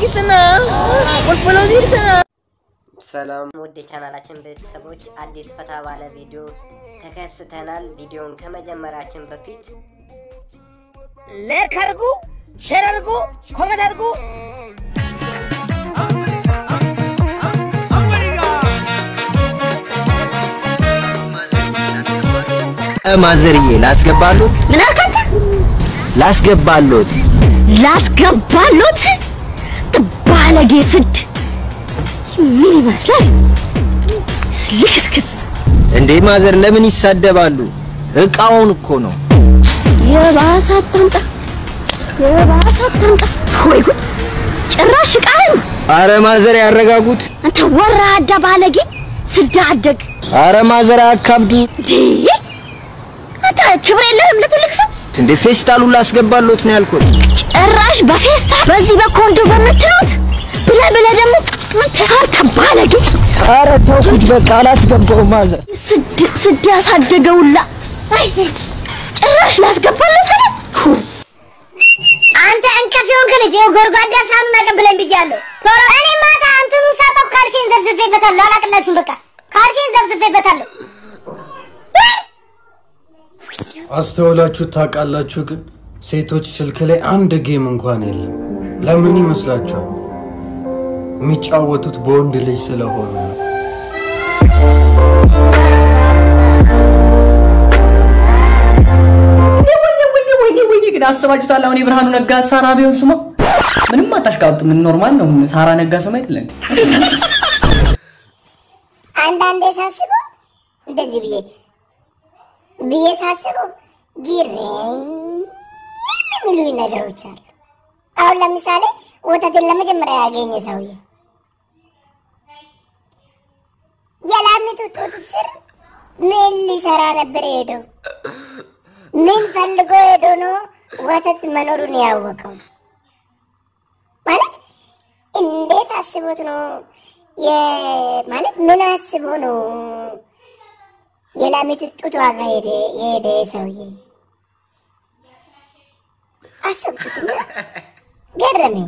sana. Follow din sana. ሰላም ውድ የቻናላችን ቤተሰቦች አዲስ ፈታ ባለ ቪዲዮ ተከስተናል። ቪዲዮን ከመጀመራችን በፊት ላይክ አድርጉ፣ ሼር አድርጉ፣ ኮሜንት አድርጉ። ማዘርዬ ላስገባሉት ምን አልክ አንተ? ላስገባሉት ላስገባሉት ባለጌ ስድ ምን ይመስላል? ልክስክስ እንዴ ማዘር ለምን ይሳደባሉ? እቃውን እኮ ነው። የባሰ አታምጣ፣ የባሰ አታምጣ። ወይ ጉድ! ጭራሽ ቃል አረ ማዘር ያረጋጉት። አንተ ወራዳ ባለጌ ስዳ አደግ አረ ማዘር አካብዱ። እንዴ! አንተ ክብር የለህም ለትልቅ ሰው። እንዴ ፌስታሉን ላስገባሉት ነው ያልኩት። ጭራሽ በፌስታ በዚህ በኮንዶ በምትሉት ብለህ ብለህ ደግሞ አንተ አንተ ባለጌ አረ ተውኩት በቃ አላስገባው ማዘር። ስድ ስድ ያሳደገውላ አይ ጭራሽ ላስገባለት አለ አንተ እንከፍ የሆንክ ልጅ ይኸው ጎድጓዳ ሳህኑን አቀብለኝ ብያለሁ። ቶሎ እኔ ማታ እንትኑ ሳጠው ካልሲን ዘብዝቤበታለሁ። አላቅላችሁም በቃ ካልሲን ዘብዝቤበታለሁ። አስተውላችሁ ታውቃላችሁ? ግን ሴቶች ስልክ ላይ አንድ ጌም እንኳን የለም። ለምን ይመስላችኋል? የሚጫወቱት በወንድ ልጅ ስለሆነ ነው። ወይኔ ወይኔ ወይኔ ወይኔ ግን አስባችሁታል? አሁን የብርሃኑ ነጋ ሳራ ቢሆን ስሟ ምንም አታሽቃብጥ። ምን ኖርማል ነው። ሳራ ነጋ ስም አይደለም። አንዳንዴ ሳስበው እንደዚህ ብዬ ብዬ ሳስበው ግር የሚሉኝ ነገሮች አሉ። አሁን ለምሳሌ ወተትን ለመጀመሪያ ያገኘ ሰውዬ የላሚቱ ጡት ስር ምን ሊሰራ ነበር ሄደው? ምን ፈልጎ ሄዶ ነው ወተት መኖሩን ያወቀው? ማለት እንዴት አስቦት ነው የ- ማለት ምን አስቦ ነው የላሚት ጡት ዋጋ ሄደ የሄደ ሰውዬ? አሰብኩትና ገረመኝ።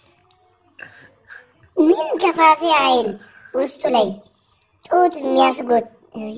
ምን ከፋፊ ኃይል ውስጡ ላይ ጡት የሚያስጎት እይ!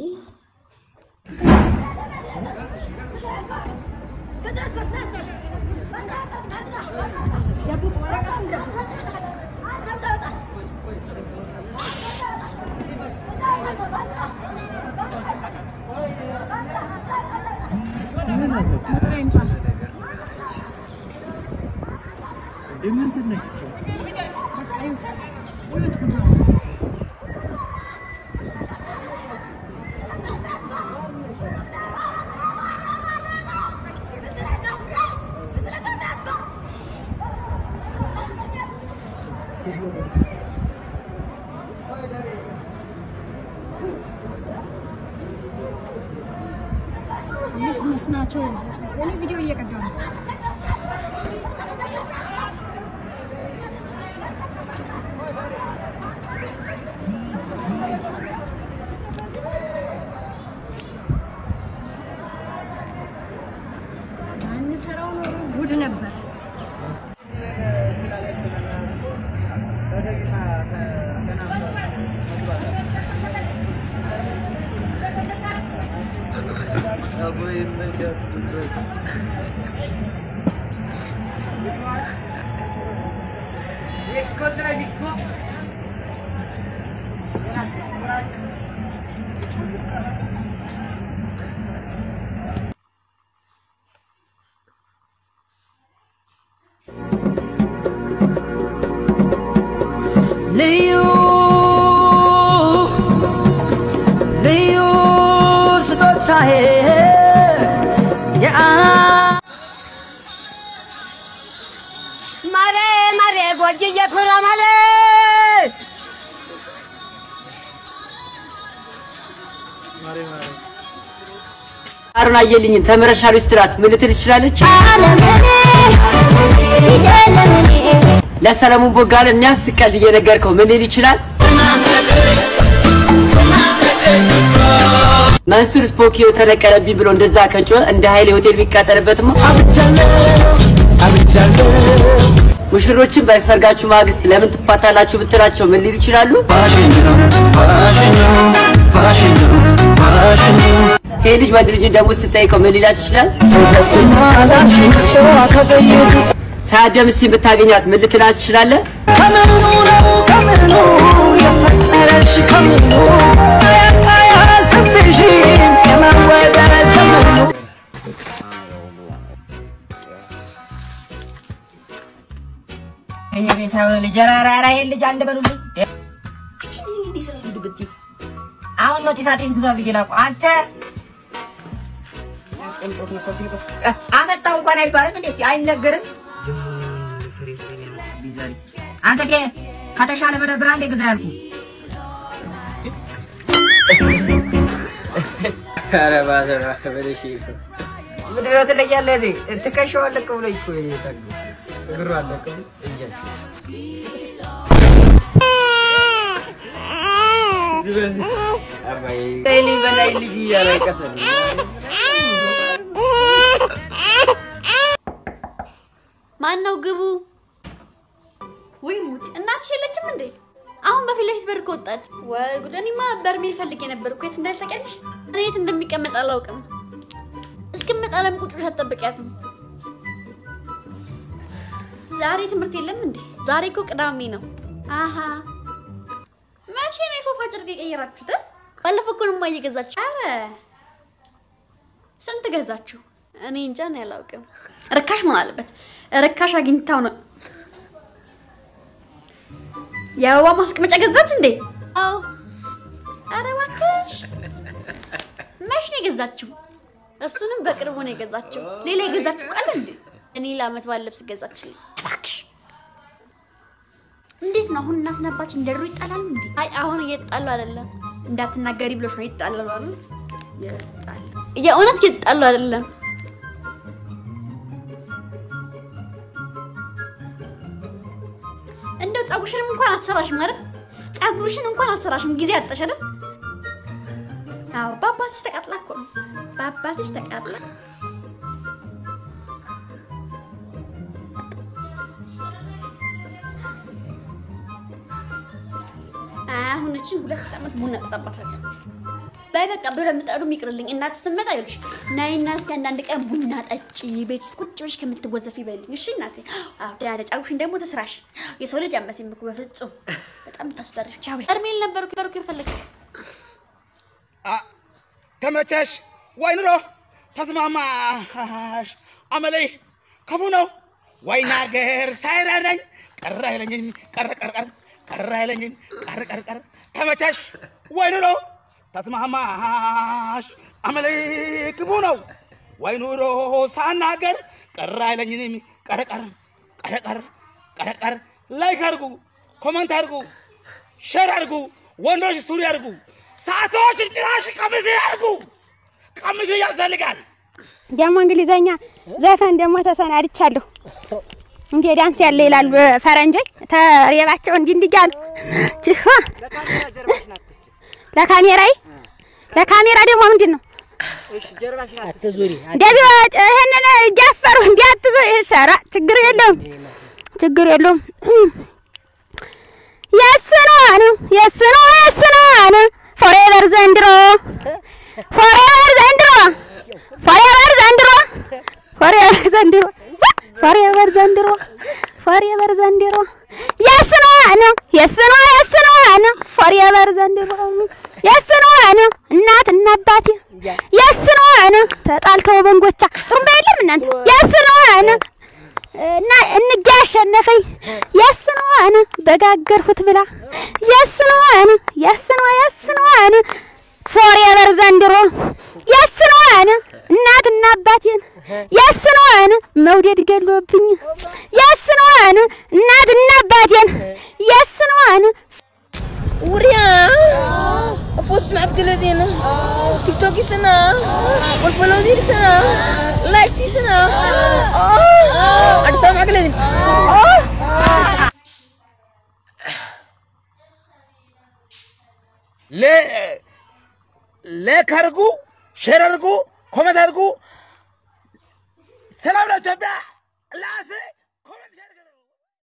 ይህ እነሱ ናቸው። እኔ ቪዲዮ እየቀዳሁ ነው። አንሰራው ኖሮ ጉድ ነበር። ልዩ ልዩ ስጦታዬ የአ ማሬ ማሬ ጎጅዬ ኩራ ማሬ አሩን አየልኝን ተምረሻል ስትላት ምን ልትል ትችላለች? ለሰለሞን ቦጋለ የሚያስቀል እየነገርከው ምን ሊል ይችላል? መንሱር ስፖኪዮ ተነቀለብኝ ብሎ እንደዛ ከጮኸ እንደ ኃይሌ ሆቴል ቢቃጠልበትማ ሙሽሮችን በሰርጋችሁ ማግስት ለምን ትፋታላችሁ ብትላቸው ምን ሊሉ ይችላሉ? ሴት ልጅ ወንድ ልጅን ደግሞ ስትጠይቀው ምን ሊላት ይችላል? ሳያደም እስቲ ብታገኛት ምን ልትላት ትችላለህ? ከምኑ ነው ከምኑ የፈጠረሽ ከምኑ አያልፍብሽም የመወደድ ዘመኑ ይሄ ሳይሆን ልጅ ራራራ ይሄን ልጅ አንድ በሉልኝ። አሁን ነው ጢሳ ጢስ ግዛ ብዬ ላኩ። አንተ አመጣው እንኳን አይባልም እንዴ? እስኪ አይነገርም። አንተ ከ ከተሻለ በደ ብራንድ ግዛ ያልኩ ኧረ እባክህ እባክህ በለሽ ምንድን ነው ትለያለህ እንዴ? ትከሻው አለቀ ብሎ እኮ የጠጉ እግሩ አለቀ እንጀት ዳይሊ በላይ ልጁ እያለቀሰ ነው። ማን ነው ግቡ? ወይ ሙት እናትሽ የለችም እንዴ? አሁን በፊት ለፊት በር ከወጣች ወይ ጉድ! እኔማ በርሜል ፈልጌ ነበር እኮ የት እንዳለ ታውቂያለሽ? እኔ የት እንደሚቀመጥ አላውቅም። እስክመጣ ለምን ቁጭ ብለሽ አትጠብቂያትም? ዛሬ ትምህርት የለም እንዴ? ዛሬ እኮ ቅዳሜ ነው። አሀ መቼ ነው የሶፋ ጨርቅ የቀየራችሁት? ባለፈው እኮ ነው እማዬ ገዛችሁ። አረ ስንት ገዛችሁ? እኔ እንጃ ነው ያላውቅም። ርካሽ መሆን አለበት። ርካሽ አግኝታው ነው። የአበባ ማስቀመጫ ገዛች እንዴ? አዎ። አረ እባክሽ መች ነው የገዛችው? እሱንም በቅርቡ ነው የገዛችው። ሌላ የገዛችው ቃል እንዴ? እኔ ለአመት ባለ ልብስ ገዛችልኝ። እባክሽ እንዴት ነው አሁን እናትና አባችን እንደ ድሮ ይጣላሉ እንዴ? አይ አሁን እየተጣሉ አይደለም። እንዳትናገሪ ብሎሽ ነው ይጣላሉ አይደል? ይጣላሉ። የእውነት እየተጣሉ አይደለም። እንደው ፀጉርሽንም እንኳን አሰራሽም አይደል? ፀጉርሽን እንኳን አሰራሽም ጊዜ አጣሽ አይደል? አዎ በአባትሽ ተቃጥላ እኮ ነው። በአባትሽ ተቃጥላ አሁን እችን ሁለት ዓመት ቡና ጠጣባታለሁ። በይ በቃ ብረምጣዱ ይቅርልኝ። እናት ስመጣ ይልሽ ናይና እስቲ አንዳንድ ቀን ቡና ጠጪ ቤት ውስጥ ቁጭ ብለሽ ከምትወዘፊ በልኝ። እሺ እናቴ። አዎ ደህና ነኝ። ፀጉርሽን ደግሞ ተስራሽ። የሰው ልጅ አመሲም እኮ በፍጹም በጣም ታስፈሪሽ። ቻው እርሜል ነበርኩ በርኩ ይፈልግ ተመቸሽ ወይ ኑሮ ተስማማሽ አመሌ ክፉ ነው ወይ ናገር ሳይረዳኝ ቀረ አይለኝም ቀረ ቀረ ቀረ ቀረ አይለኝም ቀረ ቀረ ቀረ ተመቸሽ ወይ ኑሮ ተስማማሽ አመሌ ክፉ ነው ወይ ኑሮ ሳናገር ቀረ አይለኝም ቀረ ቀረ ቀረ ቀረ ቀረ ቀረ ላይክ አድርጉ ኮመንት አድርጉ ሼር አድርጉ ወንዶች ሱሪ አድርጉ ሳቶች ጭራሽ ቀሚስ ያድርጉ ቀሚስ ያስፈልጋል ደግሞ እንግሊዘኛ ዘፈን ደግሞ ተሰናድቻለሁ። እንዴ ዳንስ ያለ ይላሉ ፈረንጆች ተሬባቸው እንዲህ እንዲህ እያሉ ችፋ ለካሜራይ ለካሜራ ደግሞ ምንድን ነው አትዙሪ እንደዚህ ይህንን እያፈሩ እንዲህ አትዞ ሰራ ችግር የለውም ችግር የለውም። የስኗን የስኗ የስኗን ፎሬቨር ዘንድሮ ፎሬቨር ዘንድሮ ፎሬቨር ዘንድሮ ፎሬቨር ዘንድሮ ፎሬቨር ዘንድሮ ፎሬቨር ዘንድሮ የስኗን የስኗ የስኗን ፎሬቨር ዘንድሮ የስኗን እናትና አባቴ የስኗን ተጣልተው በንጎቻ ጥሩምባ የለም እናንተ የስኗን እና እንጋ ያሸነፈኝ የስኗን በጋገርሁት ብላ የስኗን የስኗ የስኗን ፎሬቨር ዘንድሮ የስኗን እናትና አባቴን የስኗን መውደድ ገሎብኝ የስኗን እናትና አባቴን የስኗን وريا فوز سمعت قلدينا تيك توكي سنة والفولو دير سنة لايك دي سنة أنا سامع قلدين ሌክ አድርጉ ሼር አድርጉ ኮመንት አድርጉ ሰላም ለኢትዮጵያ